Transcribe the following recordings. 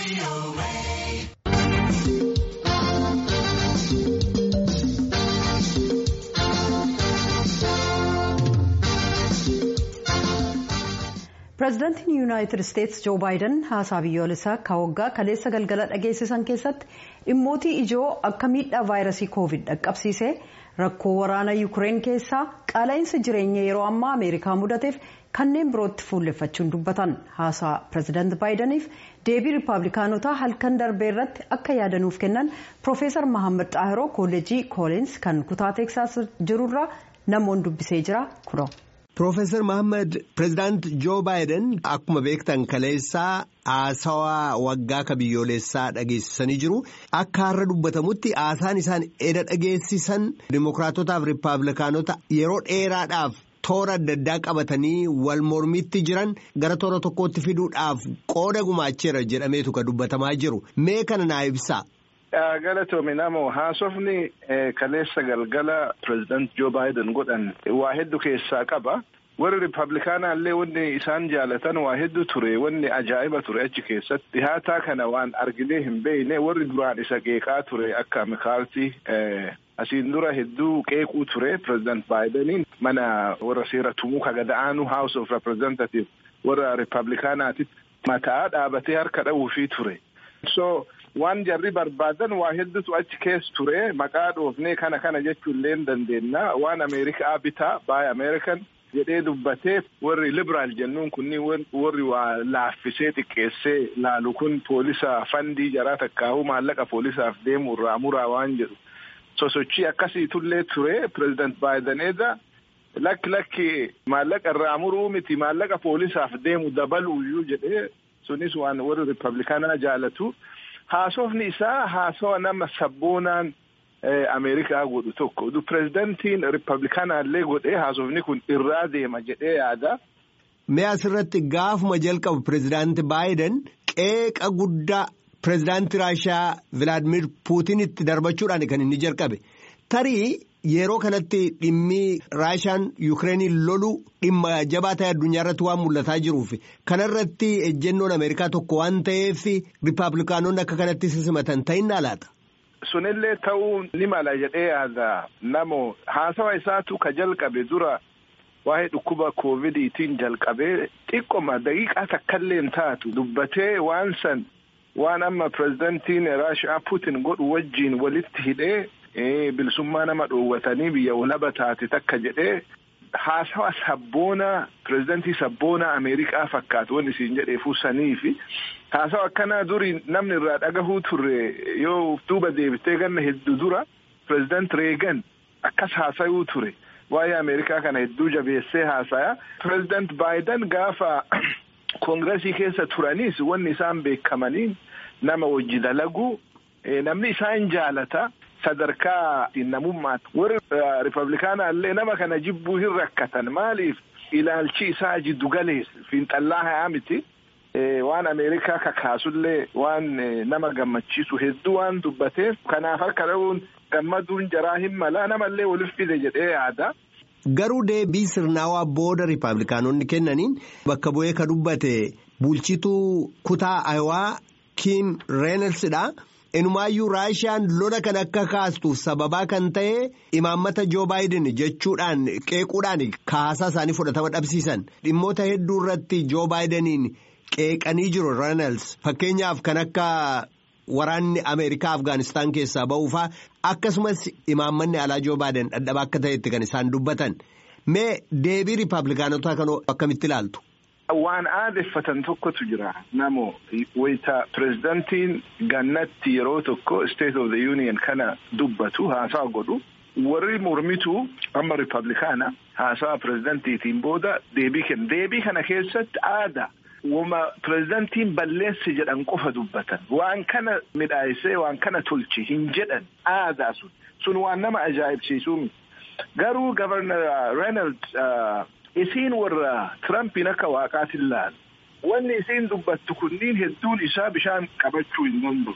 pireezidaantiin yuunaayitid isteetsi joo baayiden haasaa biyyoolessaa akka waggaa kaleessa galgala dhageessisan keessatti dhimmootii ijoo akka miidhaa vaayirasii koovid dhaqqabsiisee rakkoo waraana yuukireen keessaa qaala'insa jireenya yeroo ammaa ameerikaa mudateef kanneen birootti fuulleffachuun dubbatan haasaa pireezidaanti baayidaniif deebii riippaabilikaanotaa halkan darbee irratti akka yaadanuuf kennan piroofeesar mahammad xaahiroo koollejii koolins kan kutaa teeksaas jirurraa namoonni dubbisee jira kunoo. Piroofeesar Mahammad pireezidaant Joo Baayiden akkuma beektan kaleessaa haasawaa waggaa ka biyyoolessaa dhageessisanii jiru. Akka har'a dubbatamutti haasaan isaan eda dhageessisan Dimookiraatotaaf Riippaabilikaanota yeroo dheeraadhaaf toora adda addaa qabatanii wal mormitti jiran gara toora tokkootti fiduudhaaf qooda gumaacheera jedhameetu ka dubbatamaa jiru. Mee kana naa ibsaa. Galatoomi namoo haasofni kaleessa galgala pireezidaant Joo Baayiden godhan waa hedduu keessaa qaba. Warri Riippaabilikaanaa illee wanni isaan jaalatan waa hedduu ture wanni ajaa'iba ture achi keessatti dhihaataa kana waan arginee hin beekne warri duraan isa qeeqaa ture akka mikaartii asiin dura hedduu qeequu ture pireezidaant Baayideniin mana warra seera tumuu ka gad-aanu House of Representative warra Riippaabilikaanaatitti mataa dhaabatee harka dha'uufii ture. So waan jarri barbaadan waa hedduutu achi keessa ture maqaa dhoofnee kana kana jechuu illee dandeenya waan Ameerikaa bitaa baay Ameerikan jedhee dubbatee warri libiraal jennuun kunniin warri waa laaffisee xiqqeessee laalu kun poolisa fandii jaraa takkaahuu maallaqa poolisaaf deemu irraa muraa waan jedhu sosochii akkasiitullee ture pireezidaant Baayiden eeda lakki lakki maallaqa irraa muruu miti maallaqa poolisaaf deemu dabaluuyyuu jedhee sunis waan warri riippaabilikaanaa jaalatu. Haasofni isaa haasawa nama sabboonaan Ameerikaa godhu tokko. Pireezidantiin Riippaabilikaanaallee godhee haasofni kun irraa deema jedhee yaada. Mee asirratti gaafuma jalqabu pireezidaanti Baayiden qeeqa guddaa pireezidaantii Raashiyaa Vilaadimir Puutinitti darbachuudhaan kan inni jalqabe. Tarii yeroo kanatti dhimmi Raashiyaan Yukireeniin lolu dhimma jabaa ta'e addunyaa irratti waan mul'ataa jiruuf kanarratti ejjennoon Ameerikaa tokko waan ta'eef Riippaabilikaanonni akka kanatti simatan ta'innaa laata. Sunillee ta'uu ni mala jedhee yaada namoo haasawa isaatu ka jalqabe dura waa'ee dhukkuba koovidiitiin jalqabee xiqqoma daqiiqaa takkallee hin taatu dubbatee waan san waan amma pireezidantiin Raashiyaa Puutin godhu wajjiin walitti hidhee. bilisummaa nama dhoowwatanii biyya walaba taate takka jedhee haasawa sabboonaa pireezidantii sabboonaa Ameerikaa fakkaatu wanni isiin jedheefuu sanii fi haasawa akkanaa durii namni irraa dhagahuu turre yoo duuba deebitee ganna hedduu dura pireezidaant Reegan akkas haasayuu ture waa'ee Ameerikaa kana hedduu jabeessee haasaya pireezidaant Baayiden gaafa koongiresii keessa turanis wanni isaan beekamaniin nama wajji dalagu namni isaan jaalata. sadarkaa namummaati warri riippaabilikaanaa illee nama kana jibbuu hin rakkatan maaliif ilaalchi isaa jiddu galeessa fiinxallaa hayaa miti waan ameerikaa kakaasullee waan nama gammachiisu hedduu waan dubbateef kanaaf harka dha'uun gammaduun jaraa hin mala namallee waliif fide jedhee yaada. Garuu deebii sirnaawaa booda riippaabilikaanonni kennaniin bakka bu'ee ka dubbate bulchituu kutaa Ayawaa Kiim Reenelsidha. Inumaayyuu Raashiyaan lola kan akka kaastuuf sababaa kan ta'e imaammata Joo Baayiden jechuudhaan qeequudhaan haasaa isaanii fudhatama dhabsiisan dhimmoota hedduu irratti Joo Baayideniin qeeqanii jiru Reenals fakkeenyaaf kan akka waraanni Ameerikaa Afgaanistaan keessaa ba'uufaa akkasumas imaammanni alaa Joo Baayiden dhadhabaa akka ta'etti kan isaan dubbatan mee deebii riippaabilikaanotaa kanoo akkamitti ilaaltu. Waan aadeffatan tokkotu jira namoo wayita pireezidantiin gannatti yeroo tokko state of the union kana dubbatu haasaa godhu warri mormituu amma riippaabilikaana haasaa pireezidantiitiin booda deebii kenna deebii kana keessatti aada wama pireezidantiin balleessi jedhan qofa dubbatan waan kana midhaayisee waan kana tolche hin jedhan aadaa sun sun waan nama ajaa'ibsiisuu garuu gavarnar Reynolds. Isiin warra Tirampiin akka waaqaatiin laalu wanni isiin dubbattu kunniin hedduun isaa bishaan qabachuu hin danda'u.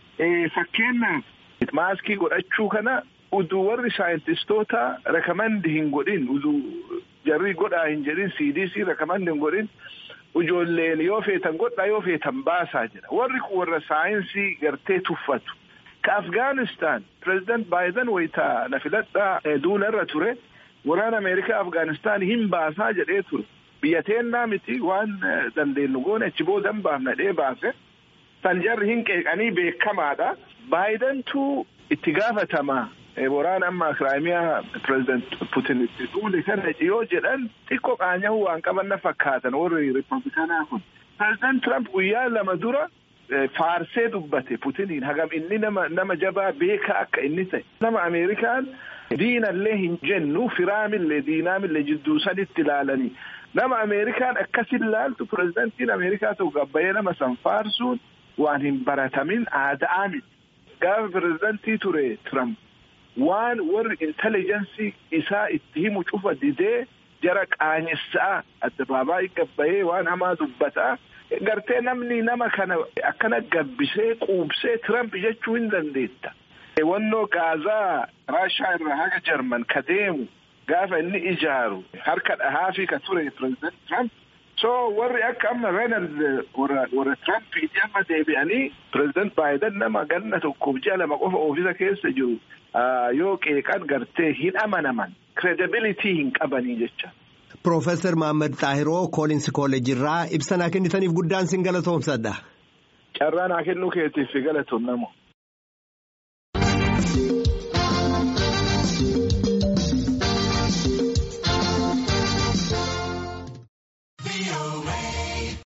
Fakkeenyaaf maaskii godhachuu kana uduu warri saayintistoota rekomandi hin godhin uduu jarri godhaa hin jedhin CDC rekomandi hin godhin ijoolleen yoo feetan godhaa yoo feetan baasaa jira warri kun warra saayinsii gartee tuffatu ka afgaanistaan pireezidant baayiden wayitaa na filadhaa duula irra ture waraana ameerikaa afgaanistaan hin baasaa jedhee ture biyya teennaa miti waan dandeenyu goone achi booda hin baafna dhee baase san jarri hin qeeqanii beekamaadha baayidentu itti gaafatamaa waraana amma kiraamiyaa pireezidant putin itti duule kana yoo jedhan xiqqoo qaanyahuu waan qaban na fakkaatan warri riippablikaanaa kun pireezidant Trump guyyaa lama dura faarsee dubbate putiniin hagam inni nama nama jabaa beekaa akka inni ta'e nama ameerikaan diinallee hin jennu firaamillee diinaamillee jidduu sanitti ilaalanii nama ameerikaan akkasin laaltu pireezidantiin ameerikaa ta'u gabbayee nama san faarsuun waan hin baratamin aadaa miti gaafa pireezidantii ture Trump waan warri intelijensi isaa itti himu cufa didee jara qaanessa'a addabaabaayii gabbayee waan hamaa dubbataa gartee namni nama kana akkana gabbisee quubsee Trump jechuu hin dandeetta. Wannoo gaazaa raashaa irraa haga jarman ka deemu gaafa inni ijaaru harka dhahaafii ka ture pireezidant Trump. So warri akka amma Reenald warra warra Trumpiiti amma deebi'anii pireezidant Baayiden nama ganna tokkoof ji'a lama qofa oofisa keessa jiru yoo qeeqan gartee hin amanaman credibility hin qabanii jecha. Profeesar Mahammad Xaahiroo Kooliinsi Kooleejii irraa ibsa naa kennitaniif guddaan sin galatoomsadha. Carraa naa kennuu keetiif galatoom namo.